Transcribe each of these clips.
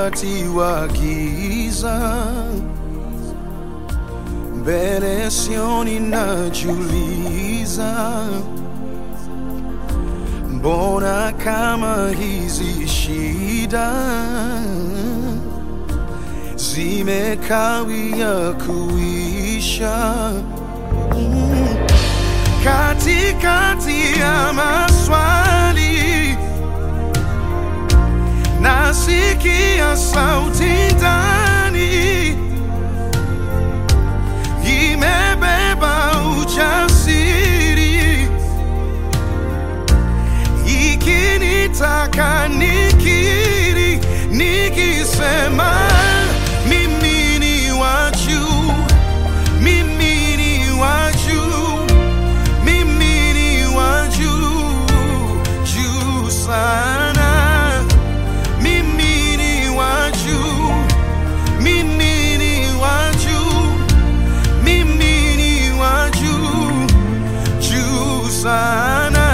wakati wa giza, mbele sioni, najiuliza mbona kama hizi shida zimekawia kuisha mm. Katikati ya maswali nasikia sauti ndani imebeba ujasiri ikinitaka nikiri nikisema mimi ni wa juu mimi ni wa juu mimi ni wa juu juu sana mimi ni wa juu mimi ni wa juu mimi ni wa juu juu sana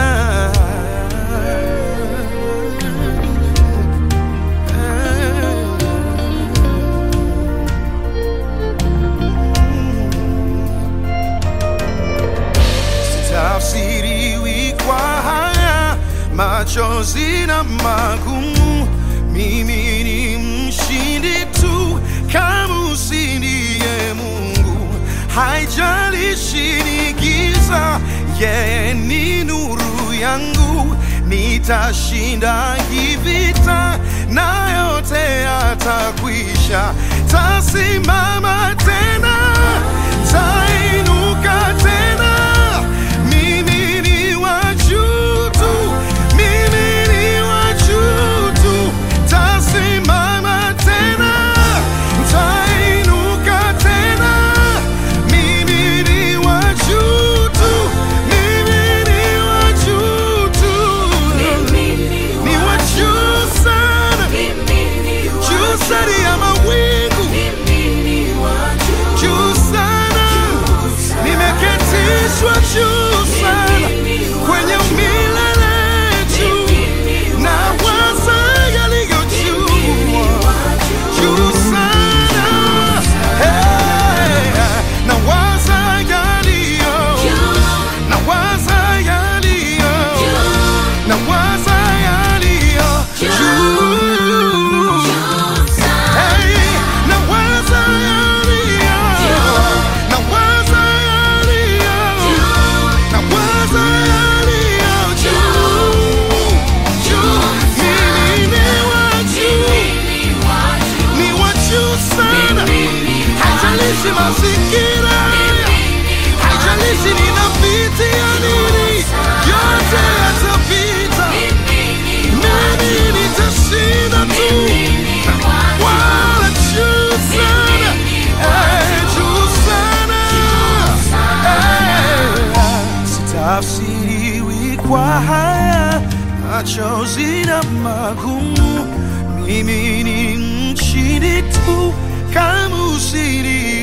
sitafsiriwi kwa haya machozi na magumu. Mimi ni mshindi tu kama usindiye Mungu, haijalishi ni giza, yeye ni nuru yangu. Nitashinda hii vita na yote yatakwisha, tasimama tena, tainuka tena. Mimi ni wa juu tu, mimi ni wa juu tu, tasimama tena, tainuka tena. Mimi ni wa juu tu, mimi ni wa juu tu, ni wa juu sana, juu sana ya mawingu, juu sana nimeketishwa juu sana kwenye milele juu na waza yaliyo juu juu sana Hey, na waza yaliyo na waza yaliyo na waza yaliyo juu Hey, na waza yaliyo na waza yaliyo na waza yaliyo juu juu mimi ni wa juu ni wa juu sana haijalishi mazingira haijalishi ninapitia nini yote yatapita mimi nitashinda tu wala juu sana eh, juu sana eh, sitafsiriwi kwa haya machozi na magumu mimi ni mshindi tu kama usiri